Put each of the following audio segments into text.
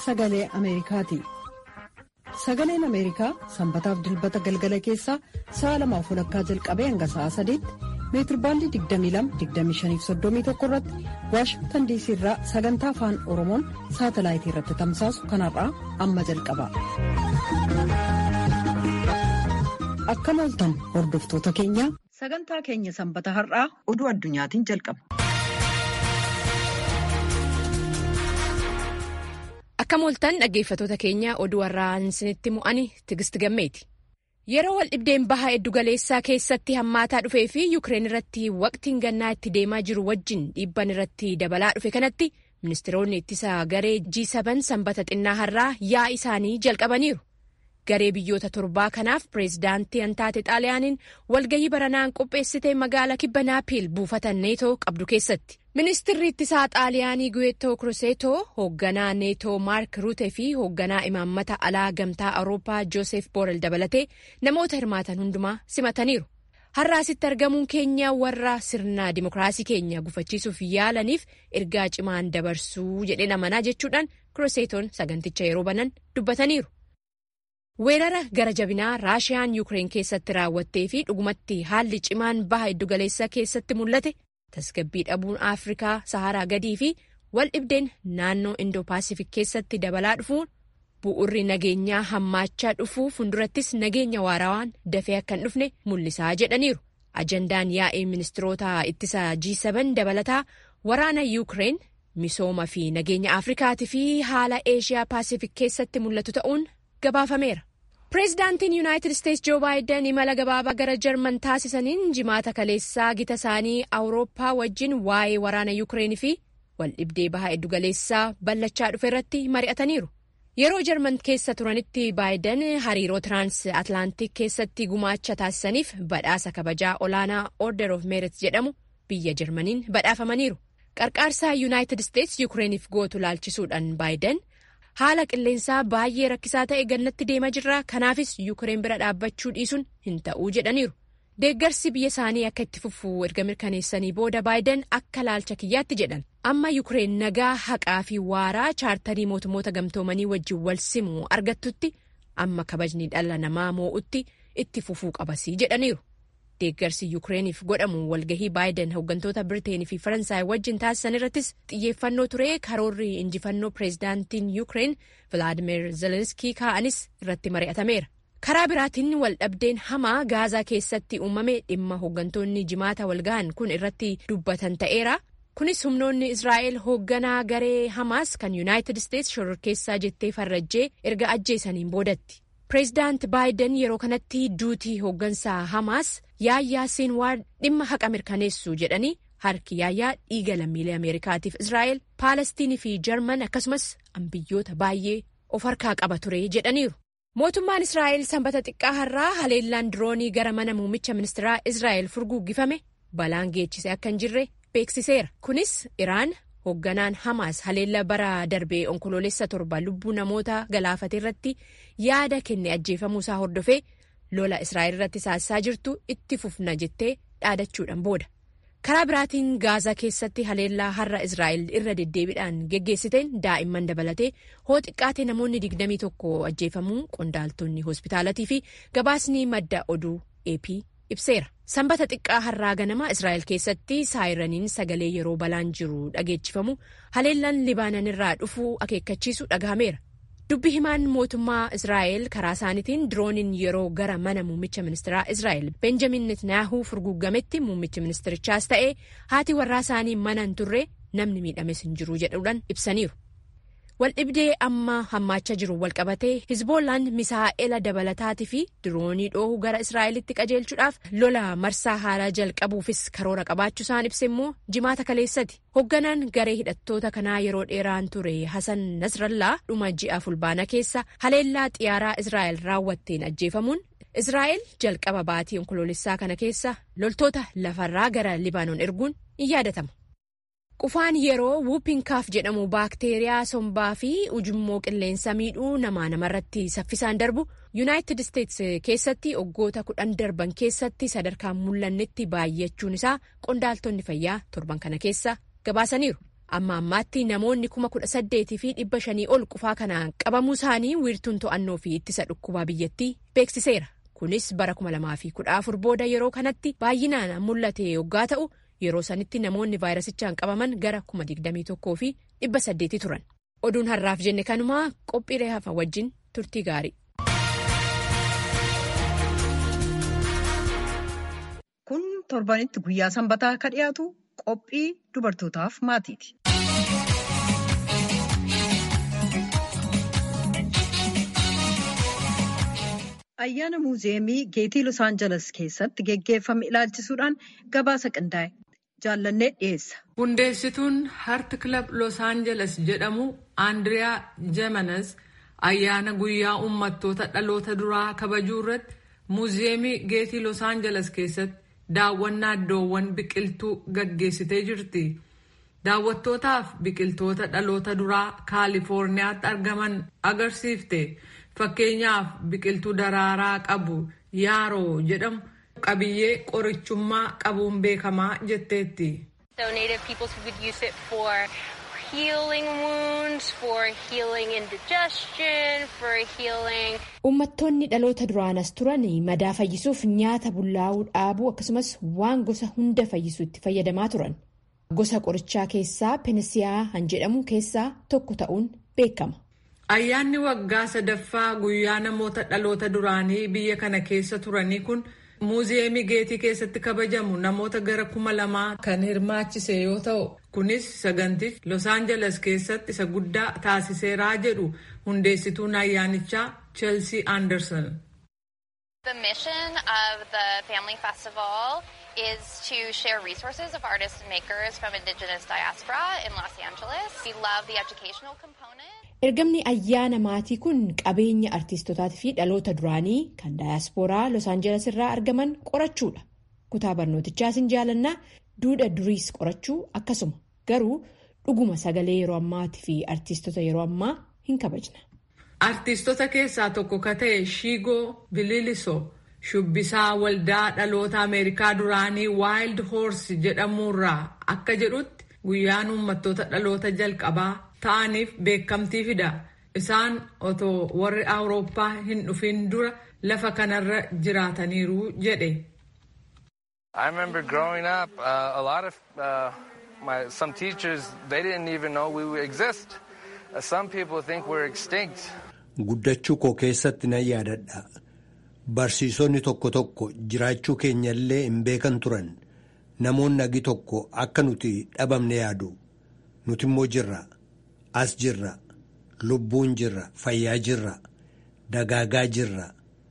sagalee Ameerikaati. Sagaleen Ameerikaa sanbataaf dilbata galgala keessaa sa'a lamaaf walakkaa jalqabee hanga sa'a sadiitti meetirbaandii 22-25-31 irratti waashingtan diisii irraa sagantaa afaan oromoon saatalaayitii irratti tamsaasu kanarraa amma jalqaba. Akkam ooltan hordoftoota keenya. Sagantaa keenya sanbata har'aa oduu addunyaatiin jalqaba. Akkam ooltan dhaggeeffatoota keenya oduu har'aan isinitti mu'ani Tigist Gammeeti. Yeroo wal dhibdeen baha eddugaleessaa keessatti hammaataa dhufee fi Yukireen irratti waqtiin gannaa itti deemaa jiru wajjin dhiibban irratti dabalaa dhufe kanatti ministeeronni ittisa garee G7 sanbata xinnaa har'aa yaa'ii isaanii jalqabaniiru. Garee biyyoota torbaa kanaaf pireezidaantii hantaate xaaliyaaniin walgahii baranaan qopheessitee magaalaa kibba naapiil buufata neetoo qabdu keessatti. Ministeerri ittisaa xaaliyaanii Guweetoo Kruseetoo hoogganaa neetoo Maark Ruute fi hoogganaa imaammata alaa gamtaa Awurooppaa Joosef Boorel dabalatee namoota hirmaatan hundumaa simataniiru. Har'a asitti argamuun keenya warra sirna dimokiraasii keenya gufachiisuuf yaalaniif ergaa cimaan dabarsuu jedhee amanaa jechuudhaan Kruseetoon saganticha yeroo banan dubbataniiru. Weerara gara jabinaa Raashiyaan Yukireen keessatti raawwattee fi dhugumatti haalli cimaan baha iddugaleessaa keessatti mul'ate. tasgabbii dhabuun afrikaa saharaa gadii fi wal dhibdeen naannoo indoo-paasifik keessatti dabalaa dhufuun bu'urri nageenyaa hammaachaa dhufuu fuuldurattis nageenya waarawaan dafee akka hin dhufne mul'isaa jedhaniiru ajandaan yaa'ii ministiroota ittisa G7 dabalataa waraana yuukireen misooma fi nageenya afrikaatii fi haala eeshiyaa paasifik keessatti mul'atu ta'uun gabaafameera. Pireezidaantiin Yuunaayitid Isteetsi Joo Baayiden imala gabaabaa gara Jarman taasisaniin jimaata kaleessaa gita isaanii Awurooppaa wajjin waa'ee waraana Yuukireen fi waldhibdee bahaa eddugaleessaa ballachaa dhufe irratti mari'ataniiru. Yeroo Jarman keessa turanitti Baayiden hariiroo Tirans Atlaantik keessatti gumaacha taasisaniif badhaasa kabajaa olaanaa Order of Merit jedhamu biyya Jarmaniin badhaafamaniiru. Qarqaarsaa Yuunaayitid Isteetsi Yuukireeniif gootu laalchisuudhaan Baayiden. haala qilleensaa baay'ee rakkisaa ta'e gannatti deemaa jirra kanaafis yuukireen bira dhaabbachuu dhiisuun hin ta'uu jedhaniiru deeggarsi biyya isaanii akka itti fufuu erga mirkaneessanii booda baayiden akka laalcha kiyyaatti jedhan amma yuukireen nagaa haqaa fi waaraa chaartarii mootummoota gamtoomanii wajjin wal simu argattutti amma kabajni dhala namaa moo'utti itti fufuu qabasii jedhaniiru deeggarsi yuukireeniif godhamu walgahii baayiden hooggantoota birteenii fi faransaay wajjin taasisan irrattis xiyyeeffannoo ture karoorri injifannoo pireezidaantiin yuukireen vilaadimeer zelenskii kaa'anis irratti mari'atameera karaa biraatiin waldhabdeen hamaa gaazaa keessatti uumame dhimma hooggantoonni jimaata walgahan kun irratti dubbatan ta'eera kunis humnoonni israa'el hoogganaa garee hamaas kan yuunaayitid isteetsi shororkeessaa jettee farrajjee erga ajjeesaniin boodatti. pireezidaant baayiden yeroo kanatti duutii hooggansaa hamaas yaayyaa siinwaar dhimma haqa mirkaneessu jedhanii harki yaayyaa dhiiga lammiilee ameerikaatiif israa'el paalestiinii fi jarman akkasumas biyyoota baay'ee of harkaa qaba ture jedhaniiru. mootummaan israa'el sanbata xiqqaa har'aa haleellaan diroonii gara mana muummicha ministeeraa israa'el furguggifame balaan geechise akka hin jirre beeksiseera kunis iraan. hoogganaan hamaas haleella bara darbee onkoloolessa torba lubbuu namoota galaafate irratti yaada kenne ajjeefamuu isaa hordofee lola israa'el irratti taasisaa jirtu itti fufna jettee dhaadachuudhaan booda karaa biraatiin gaazaa keessatti haleellaa har'a israa'el irra deddeebiidhaan geggeessiteen daa'imman dabalatee hoo xiqqaate namoonni 21 ajjeefamuu qondaaltonni hospitaalatii fi gabaasni madda oduu ap ibseera. sanbata xiqqaa har'aa ganama israa'el keessatti saayiraniin sagalee yeroo balaan jiru dhageechifamu haleellaan libaanan irraa dhufuu akeekkachiisu dhagahameera dubbi himaan mootummaa israa'el karaa isaaniitiin dirooniin yeroo gara mana muummicha ministeeraa israa'el benjamin netanyahuu furguggametti muummichi ministerichaas ta'ee haati warraa isaanii mana hin turre namni miidhames hin jiru jedhuudhaan ibsaniiru. waldhibdee amma hammaachaa jiru walqabatee hizboollaan misaa'ela dabalataatii fi diroonii dhoohu gara israa'elitti qajeelchuudhaaf lola marsaa haaraa jalqabuufis karoora qabaachuu isaan ibse immoo jimaata kaleessati hoogganaan garee hidhattoota kanaa yeroo dheeraan ture hasan nasrallaa dhuma ji'a fulbaana keessa haleellaa xiyyaaraa israa'el raawwatteen ajjeefamuun israa'el jalqaba baatii onkoloolessaa kana keessa loltoota lafarraa gara libaanoon erguun in yaadatama. qufaan yeroo wuupinkaaf jedhamu baakteeriyaa sombaa fi ujummoo qilleensa miidhuu namaa namarratti saffisaan darbu yuunaayitid isteetsi keessatti waggoota kudhan darban keessatti sadarkaan mul'annetti baay'achuun isaa qondaaltonni fayyaa torban kana keessa gabaasaniiru amma ammaatti namoonni kuma kudha saddeetii fi dhibba shanii ol qufaa kanaan qabamuu isaanii wiirtuun to'annoo fi ittisa dhukkubaa biyyattii beeksiseera. Kunis bara kuma lamaa fi kudha afur booda yeroo kanatti baay'inaan mul'ate yoggaa ta'u yeroo sanitti namoonni vaayirasichaan qabaman gara kuma digdamii tokkoo fi dhibba saddeeti turan. Oduun har'aaf jenne kanumaa qophiilee hafa wajjin turtii gaarii. Kun torbanitti guyyaa sanbataa akka dhiyaatu qophii dubartootaaf maatiiti. Ayyaana muuziyeemii geetii Los Aangeles keessatti geggeeffame ilaalchisuudhaan gabaasa qindaa'e jaallannee dhiyeessa. Hundeessituun Heart Club Los Aangeles jedhamu Andiriyaa Jemanes ayyaana guyyaa uummattoota dhaloota duraa kabajuu irratti muuziyeemii geetii Los Aangeles keessatti daawwannaa iddoowwan biqiltuu gaggeessitee jirti. Daawwattootaaf biqiltoota dhaloota duraa Kaalifoorniyaatti argaman agarsiifte. Fakkeenyaaf biqiltuu daraaraa qabu yaaroo jedhamu qabiyyee qorichummaa qabuun beekamaa jetteetti. Uummattoonni dhaloota duraanas turan madaa fayyisuuf nyaata bullaa'uu dhaabuu akkasumas waan gosa hunda fayyisu itti fayyadamaa turan. Gosa qorichaa keessaa penisiyaa han jedhamu keessaa tokko ta'uun beekama. Ayyaanni waggaa sadaffaa guyyaa namoota dhaloota duraanii biyya kana keessa turanii kun muuziyeemii geetii keessatti kabajamu namoota gara kuma lamaa kan hirmaachise yoo ta'u kunis sagantichi Los Aangeles keessatti isa guddaa taasiseeraa jedhu hundeessituun ayyaanichaa Chelsea Anderson. The mission of the Family Festival is to share resources of artists and makers from indigenous diaspora in Los Angeles. We love the educational component. Ergamni ayyaana maatii kun qabeenya artiistotaatii fi dhaloota duraanii kan daayaspooraa Los Aangeles irraa argaman qorachuudha. Kutaa barnootichaas hin jaalannaa duudha duriis qorachuu akkasuma garuu dhuguma sagalee yeroo ammaatii fi artiistota yeroo ammaa hin kabajna. Artiistota keessaa tokko ka ta'e Shiigoo Bililisoo shubbisaa waldaa dhaloota Ameerikaa duraanii Wild Horse jedhamuurraa akka jedhutti guyyaan uummattoota dhaloota jalqabaa ta'aniif beekamtii fida. Isaan otoo warri Awurooppaa hin dhufin dura lafa kanarra jiraataniiru jedhe. I remember growing up, uh, a lot of uh, my, some teachers, they didn't even know we would exist. Uh, some people think we're extinct. Guddachuu koo keessatti nan yaadadha. Barsiisonni tokko tokko jiraachuu keenyallee hin beekan turan. Namoonni agi tokko akka nuti dhabamne yaadu. Nuti immoo jirra. As jirra. Lubbuun jirra. Fayyaa jirra. Dagaagaa jirra.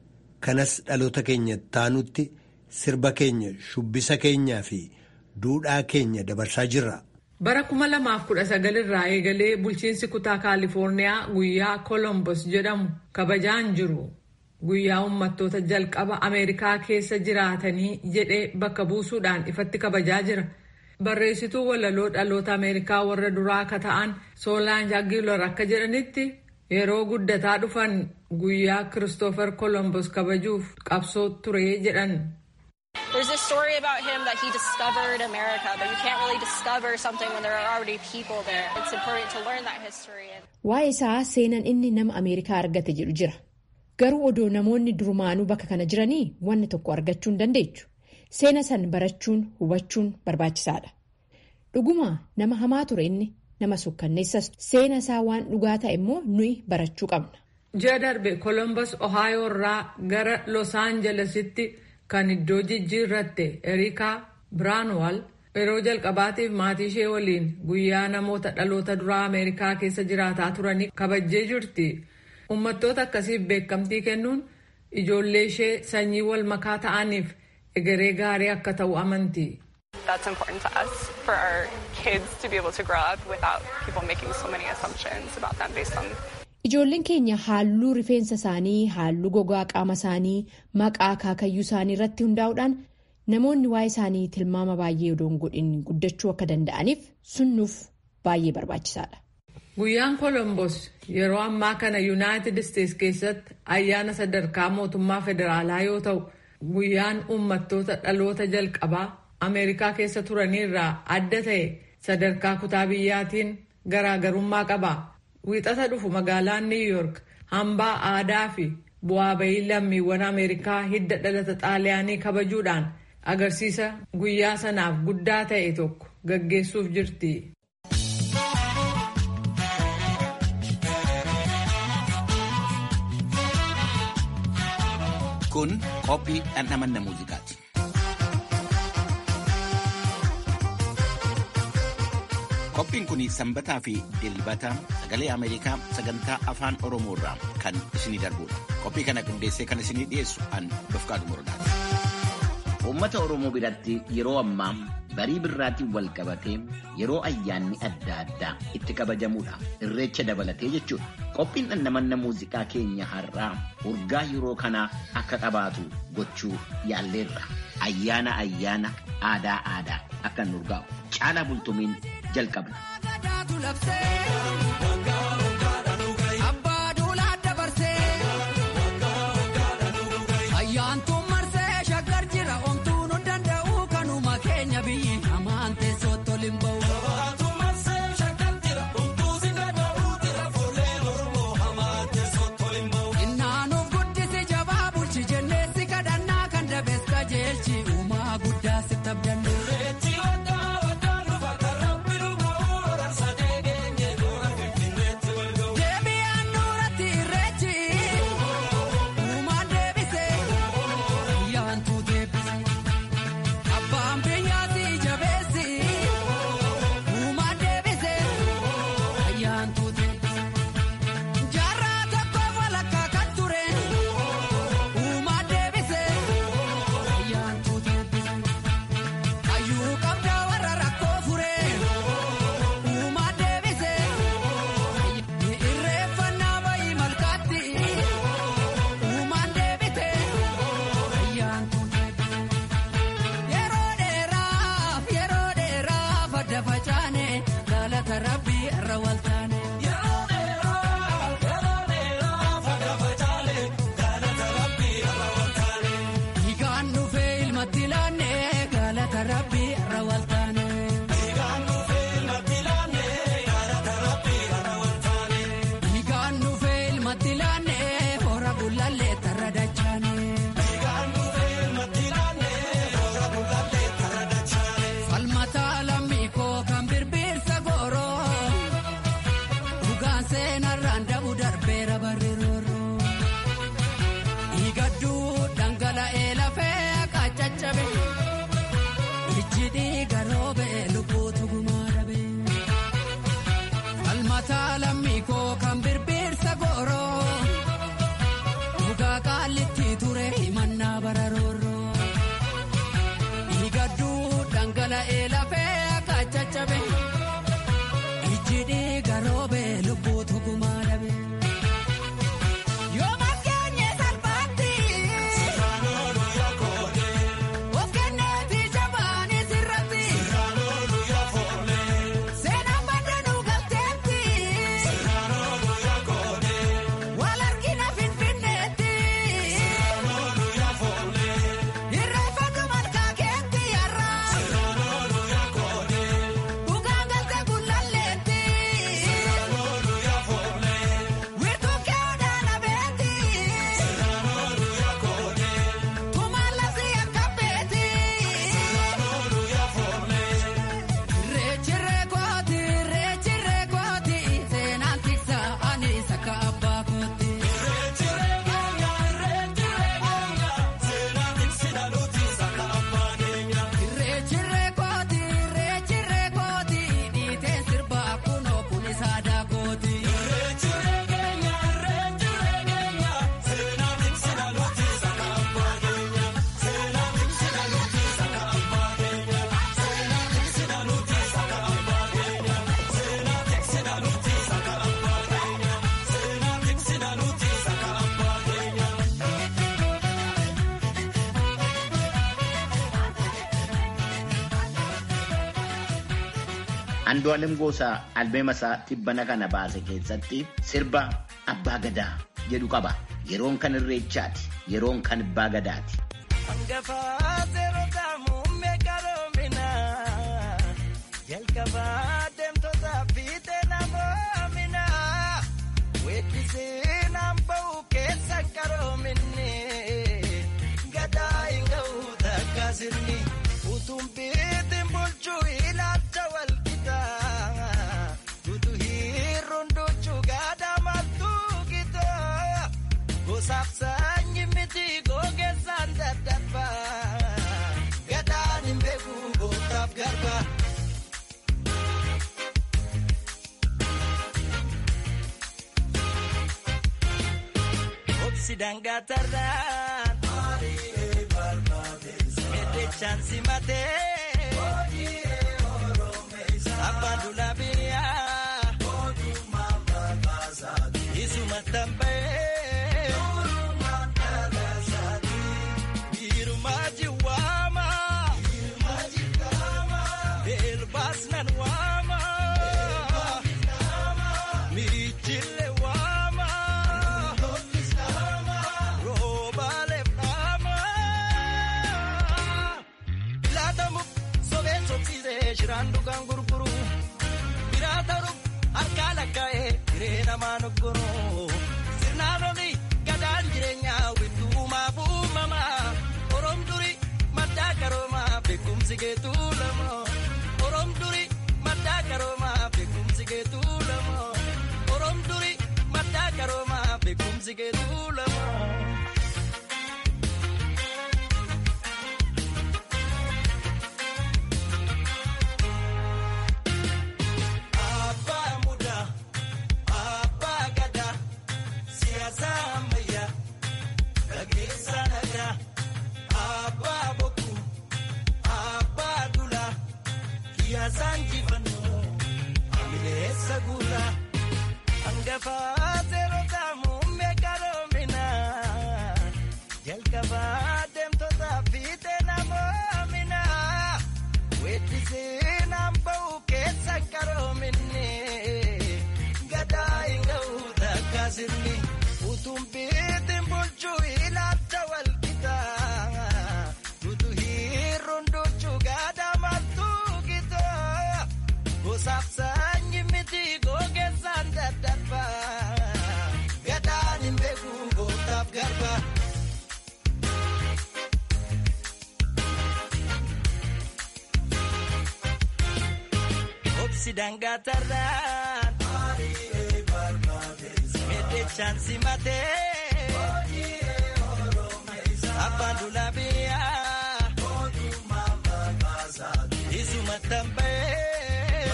Kanas dhaloota keenya taanutti sirba keenya shubbisa keenyaa fi duudhaa keenya dabarsaa jirra. Bara kuma lamaaf kudha sagal irraa eegalee bulchiinsi kutaa Kaalifoorniyaa guyyaa Kolombos jedhamu kabajaan jiru. Guyyaa uummattoota jalqaba Ameerikaa keessa jiraatanii jedhee bakka buusuudhaan ifatti kabajaa jira. Barreessituu walaloo dhaloota Ameerikaa warra duraa akka ta'an Soolaan Jaagiilor akka jedhanitti yeroo guddataa dhufan guyyaa Kiristoofer Kolombos kabajuuf qabsoo ture jedhan. There's this story about him that he discovered America, but you can't really discover something when there are already people there. It's important to learn that history. Waa'ee isaa seenan inni nama Ameerikaa argate jedhu jira. Garuu odoo namoonni durumaanuu bakka kana jiranii wanni tokko argachuu hin dandeechu. Seena san barachuun hubachuun barbaachisaadha. Dhuguma nama hamaa ture inni nama sukkanneessas seena isaa waan dhugaa ta'e immoo nuyi barachuu qabna. Ji'a darbe Kolombos Ohaayoo irraa gara Los Aangelesitti kan iddoo jijjiirratte Erikaa Biraanwal yeroo jalqabaatiif maatii ishee waliin guyyaa namoota dhaloota duraa Ameerikaa keessa jiraataa turanii kabajjee jirti. Uummattoota akkasiif beekamtii kennuun ijoollee ishee sanyii wal makaa ta'aniif egeree gaarii akka ta'u amanti. That's important to us for our kids to be able to grow up without people making so many assumptions about them based on Ijoolleen keenya haalluu rifeensa isaanii, haalluu gogaa qaama isaanii, maqaa akaakayyuu isaanii irratti hundaa'uudhaan namoonni waa'ee isaanii tilmaama baay'ee odoo hin godhin guddachuu akka danda'aniif sunnuuf baay'ee barbaachisaadha. Guyyaan Kolombos yeroo ammaa kana Yuunaayitid Isteets keessatti ayyaana sadarkaa mootummaa federaalaa yoo ta'u, guyyaan uummattoota dhaloota jalqabaa Ameerikaa keessa turaniirraa adda ta'e sadarkaa kutaa biyyaatiin garaagarummaa qaba. Wiixata dhufu magaalaan New York hambaa aadaa fi bu'aa bayii lammiiwwan Ameerikaa hidda dhalata xaaliyaanii kabajuudhaan agarsiisa guyyaa sanaaf guddaa ta'e tokko gaggeessuuf jirti. Kun qophii dhandhamanna muuziqaati. Qophiin kun sanbataa fi dilbata sagalee Ameerikaa sagantaa afaan Oromoo irraa kan isinii darbudha. Qophii kana qindeessee kan isinii dhiyeessu an Dofqaadu Morodaati. Uummata Oromoo biratti yeroo ammaa barii birraatiin wal qabatee yeroo ayyaanni adda addaa itti kabajamudha. Irreecha dabalatee jechuudha. Qophiin dhandhamanna muuziqaa keenya har'aa urgaa yeroo kanaa akka qabaatu gochuu yaalleerra. Ayyaana ayyaana aadaa aadaa akka nu urgaa'u. Caalaa bultumiin jalqabna. Andu'aalem Goosaa albeema isaa tibbana kana baase keessatti sirba abbaa gadaa jedhu qaba. Yeroon kan irreechaati. Yeroon kan abbaa gadaati. jalqabaa deemtoota fiixee namoomina weeddisee naan ba'u keessa qaroominni gadaa hin ga'u takka sirni utuun biitiin bulchuu ilaalcha walqixa utu hiirruun duchuu gadaa maltuu qixxa gosaaf saanyi miti gogeessaan daddarbaa gadaan hin beeku gootaaf garbaa. Sidangatarraan Meddechaan simatee Abbaan dulaa biyyaa Isuma tambee Biirumaa jiwaama Beelbaas nan waama Miichille waama Roobaalee dhaama Laatamu sobeen sobsiisee shiraan dhugaan gurguru biraa ta'uuf harkaa lakkaa'ee hiree namaa noggoroo sirnaan olii gadaan jireenyaa wittuumaaf uumamaa oroom duri maddaa qaroomaa beekumsi geetuu lamoo oroom duri maddaa qaroomaa beekumsi geetuu lamoo oroom duri maddaa qaroomaa beekumsi geetuu lamoo. Abbaa mudaa, abbaa gadaa, siyaasa ammayyaa, gaggeessaa nagaa. Abbaa bokkuu, abbaa dulaa, kiyaasaan jifannoo, amileessa guuraa. Hangafaa seerotaa muummee qaroominaa, jalqabaa deemtotaa fiixee namoominaa. Weeddisee naan ba'u keessa qaroominni gadaa hin ga'u takka sirni utuun biitiin bulchuu ilaalcha walqixa utu hiirruun duchuu gadaa maltuu qixxa gosaaf saanyi miti gogeessaan daddarbaa gadaan hin beeku gootaaf garbaa. Sidangatarraan Meddechaan simatee Abbaan dulaa biyyaa Isuma tambee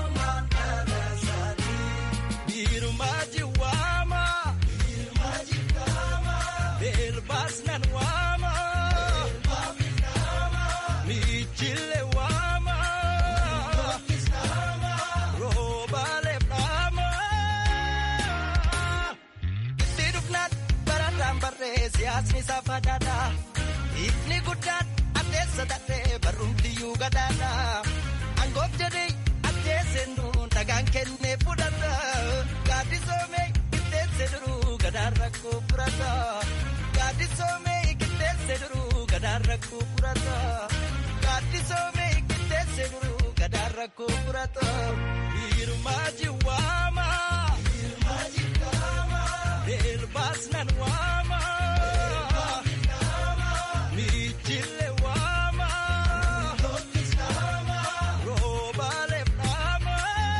Biirumaa jiwaama Beelbaas nan waama Miichille waama Roobaalee dhaama Itti dhufnaan barataan barree siyaasni saafadhaadha Ifni guddaan addeessa dadhee barrumtiyyuu gadaadha Angoof jedhee addeesseen nuun dhagaan kennee fudhata Gaaddisoomee qixxeesse duruu gadaan rakkoo furata Gaaddisoomee qixxeesse duruu gadaan rakkoo furata Gaaddisoomee qixxeesse duruu gadaan rakkoo furata Hiirumaa jiwaama Beelbaas nan waama Miichille waama Roobaalee dhaama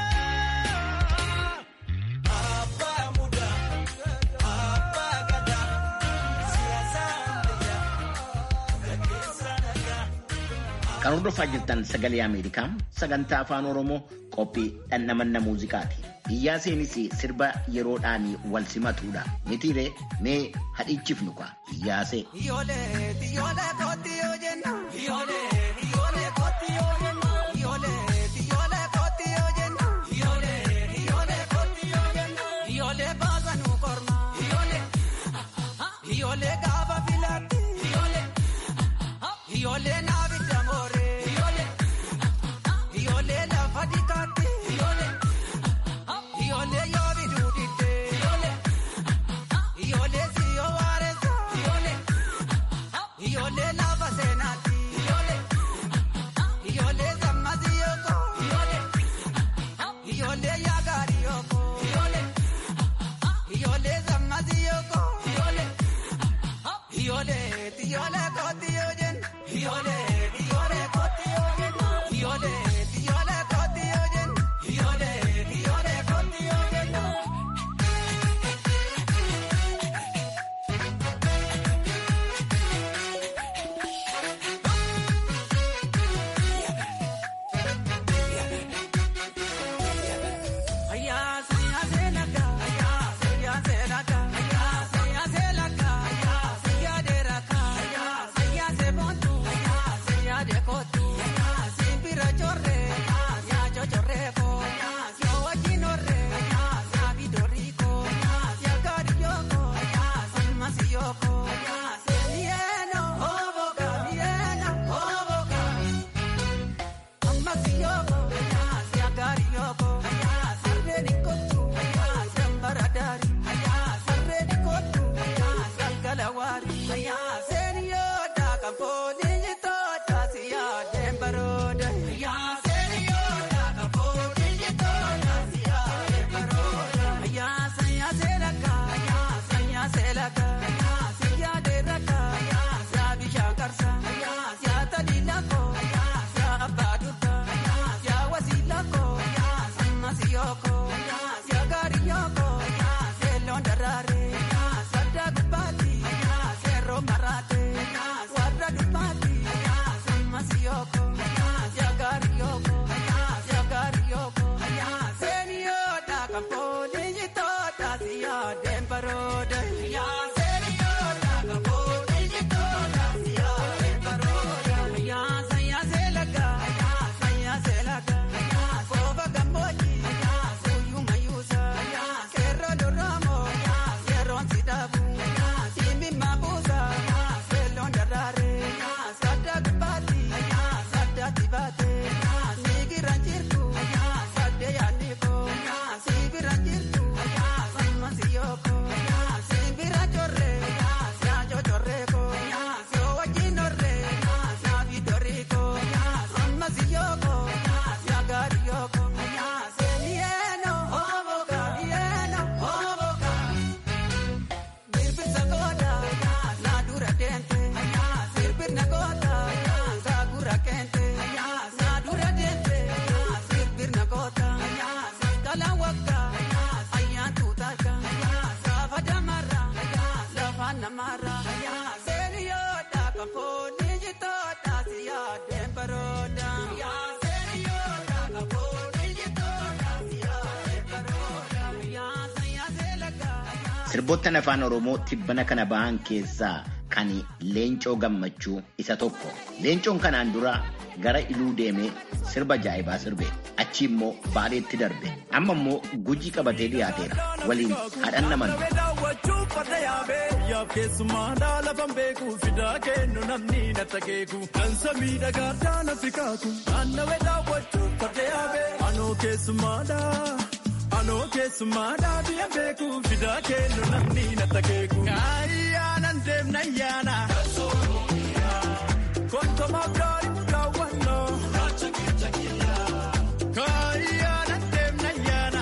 Abbaa mudaa Abbaa gadaa siyaasa ammayyaa gaggeessaa nagaa. Kan hordofaa jirtan sagalee Ameerikaa sagantaa afaan Oromoo qophii dhandhamanna muuziqaati. Iyyaa seenis sirba yeroodhaan wal simatuudha. Mitiiree mee hadhichifnu kwa iyyaasee. Ijoollee ijoollee kooti yoo jenna. Ijoollee ijoollee kooti yoo jenna. Ijoollee ijoollee kooti yoo jenna. Ijoollee ijoollee kooti yoo jenna. Ijoollee baasa nu korma. Ijoollee ijoollee gaafa filaatti. Ijoollee ijoollee naabi damoore. Ijoollee ijoollee lafa dikaatti. Ijoollee ijoollee yoo biduu didde. Ijoollee ijoollee siyoo waareessa. Ijoollee ijoollee lafa seenaatti. Ijoollee ijoollee sammasii yoo ta'u. Sirboottan afaan Oromoo tibbana kana bahan keessaa kan Leencoo Gammachuu isa tokko. Leencoon kanaan dura gara Iluu deemee sirba jaa'ibaa sirbe. Achi immoo Baaleetti darbe. Amma immoo Gujii qabatee dhiyaateera. Waliin hadhan naman. Yaaf keessummaadhaa lafan beeku fidaa kennu namni na takeeku dansa miidhagaadhaa na fikaaku naannawee daawwachuuf farda yaabee anoo keessummaadhaa anoo keessummaadhaa biyya beeku fidaa kennu namni na takeeku. Ayyaanan deemna ayyaana. Kontomaaf gaarii muraawwannoo. Kaayyaanan deemna ayyaana.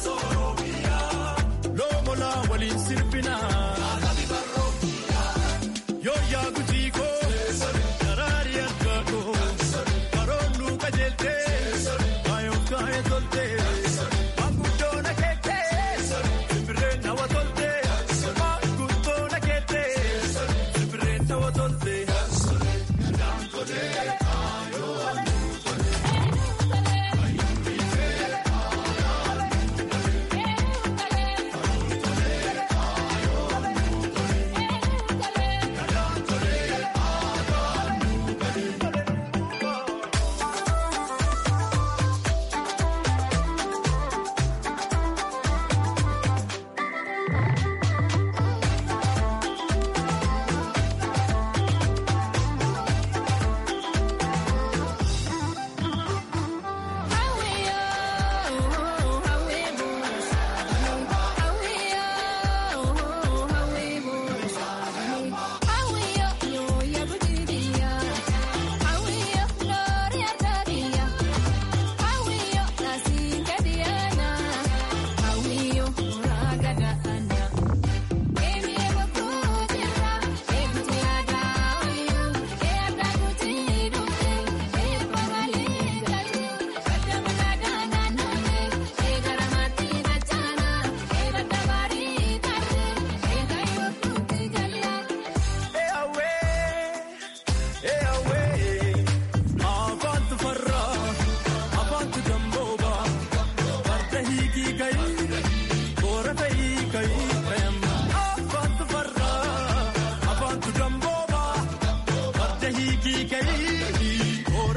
Loomolaa waliin sirbinaa. Yooyaa gujii koo daraari argaa koo baroonnuu qajeeltee kaayoo kaayee toltee maanguddoon akeektee simbirreen hawa toltee maanguddoon akeektee simbirreen.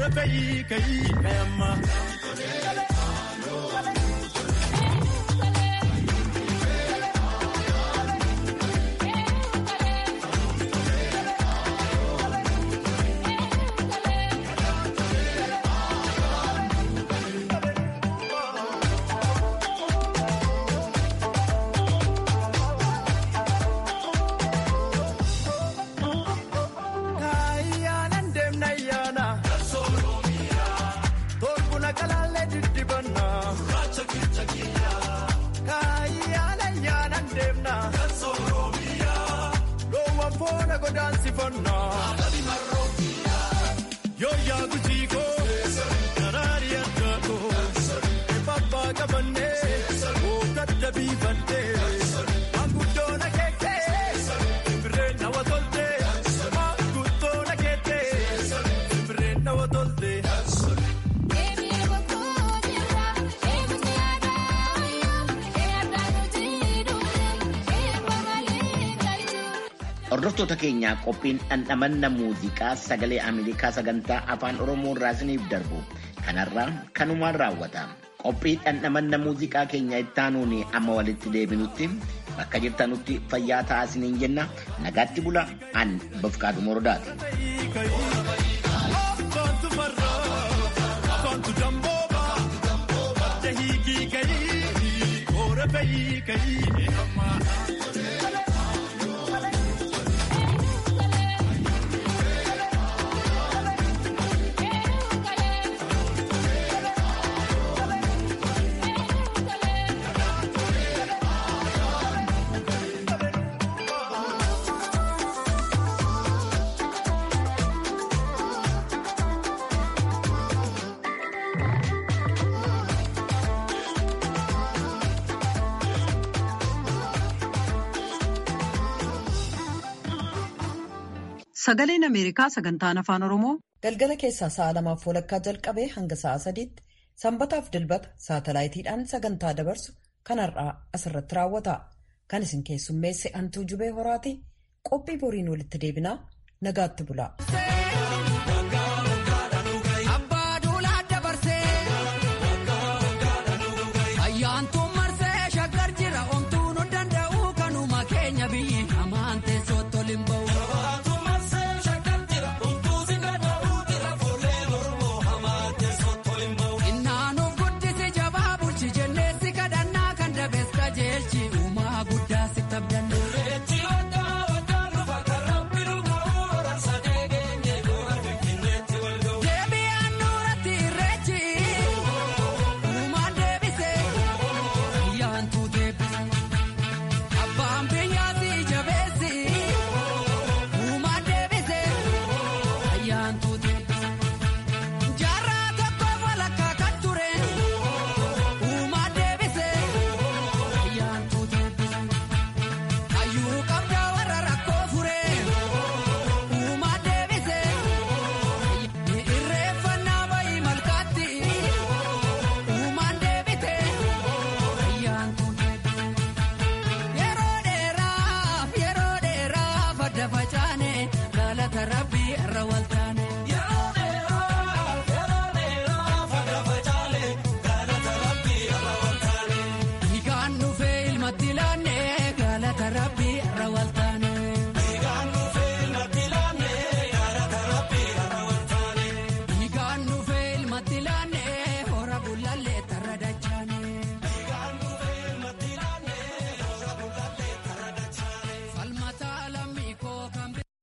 fe'ii ka'ii kayamma. Kaayyaana deemna ayyaana. Torkuna kalaalee diddibanna. Kaayyaana ayyaana deemna. Loowwan foona godaansifanna. Yoo yaa gujiiko. Karaari addaako. Eebbaa qabannee. Ooggadda biifannee. Manguddoon akeekee. Simbirreen nawa toltee. Manguddoon akeekee. Simbirreen nawa toltee. Hordoftoota keenyaa qophiin dhandhamanna muuziqaa sagalee Ameerikaa sagantaa afaan Oromoo irraa isiniif darbu kanarraa kanumaan raawwata. Qophii dhandhamanna muuziqaa keenya ittaanuun amma walitti deebinutti bakka jirtanutti fayyaa ta'aa isiniin jenna nagaatti bula an bafqaadhu morodaati. Afaantu farra. Afaantu dambooba. Badda hiikii ka'ii. Koora fe'ii ka'ii. Sagaleen Ameerikaa sagantaan afaan Oromoo galgala keessaa sa'a lamaaf walakkaa jalqabee hanga sa'a sadiitti sanbataaf dilbata saatalaayitiidhaan sagantaa dabarsu kanarraa asirratti raawwata. Kan isin keessummeesse Antuu Jubee Horaati. Qophii boriin walitti deebinaa nagaatti bula. Ayyaantuun marsee shaggar jira omtuu nu danda'u kanuma keenya biyyi hamaan teessoo toliin ba'u. Innaanuuf guddisi jabaa bulchi jenneessi kadhannaa kan dabees qajeelchi uumaa guddaa si tabdanne. Deebi'aan nuuratti irreechi uumaan deebise ayyaantuu deebise abbaan biyyaatti jabeessi uumaan deebise ayyaantuu deebise jaarraa tokko walakkaa kan ture uumaan deebise ayyaantuu deebise hayyuu qabdaa warra rakkoo fure uumaan deebise. Irreeffannaa bayii malkaatti uumaan deebite ayyaantuu deebite yeroo dheeraaf yeroo dheeraaf adda facaane galata rabbii irra walta.